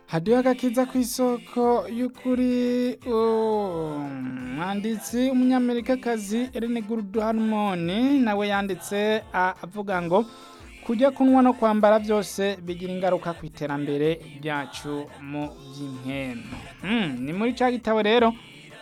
hadiyo agakiza ku isoko y'ukuri umwanditsi umunyamerikakazi Ellen Gurudu Harmoni nawe yanditse avuga ngo kujya kunywa no kwambara byose bigira ingaruka ku iterambere ryacu mu by'inkeno ni muri cya gitabo rero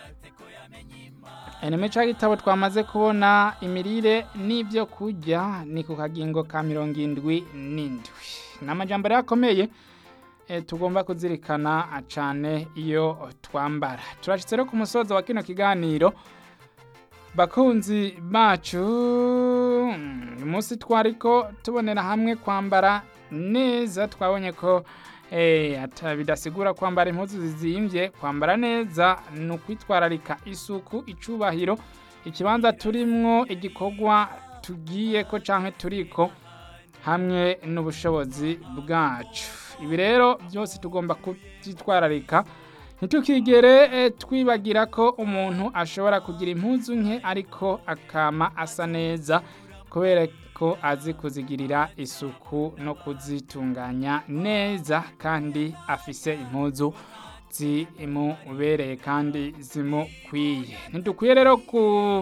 ni muri cya gitabo twamaze kubona imirire n'ibyo kurya ni ku kagingo ka mirongo indwi n'indwi ni amajyambere akomeye tugomba kuzirikana cyane iyo twambara turashyitse rero ku musozo wa kino kiganiro bakunzi bacu uyu munsi twari ko tubonera hamwe kwambara neza twabonye ko bidasigura kwambara impuzu zizimbye kwambara neza ni ukwitwararika isuku icubahiro ikibanza turimwo igikorwa tugiye ko cyangwa turiko hamwe n'ubushobozi bwacu ibi rero byose tugomba kubyitwararika ntitukigere twibagira ko umuntu ashobora kugira impuzu nke ariko akama asa neza kubera ko azi kuzigirira isuku no kuzitunganya neza kandi afise impuzu zimubereye kandi zimukwiye ntidukwiye rero ku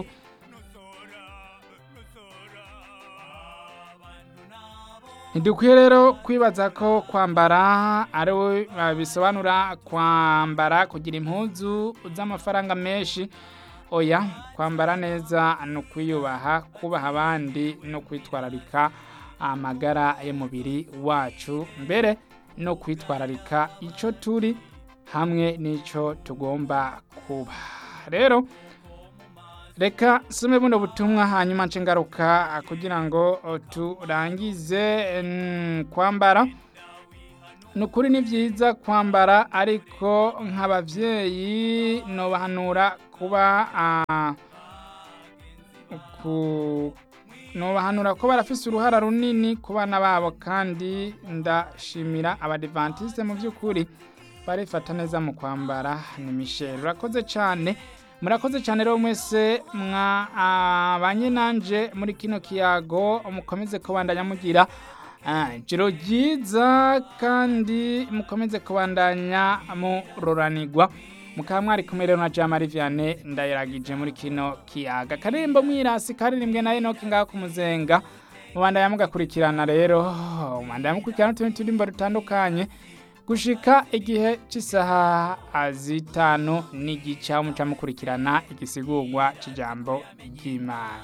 ntidukwiye rero kwibaza ko kwambara ari bisobanura kwambara kugira impuzu z'amafaranga menshi oya kwambara neza ni ukwiyubaha kubaha abandi no kwitwararika amagara y'umubiri wacu mbere no kwitwararika icyo turi hamwe n'icyo tugomba kuba rero reka some buno butumwa hanyuma nce ngaruka kugira ngo turangize kwambara ni ukuri ni byiza kwambara ariko nk'ababyeyi ntubahanura kuba ntubahanura ko barafise uruhara runini ku bana babo kandi ndashimira abadivantisite mu by'ukuri barifata neza mu kwambara ni misheri urakoze cyane murakoze cyane rero mwese mwabanye nanje muri kino kiyago mukomeze kubandanya mugira jiro ryiza kandi mukomeze kubandanya muroranirwa mukaba mwari kumwe rero na jamari vianney ndayiragije muri kino kiyaga karembo mwirasi karirimbwe na enoki ngaho ku muzenga mubandanya mugakurikirana rero mubandanya mukurikirana n'utundi turimbo dutandukanye gushika igihe cy'isaha zitanu n'igice aho muca mukurikirana igisigurwa cy'ijambo ry'imana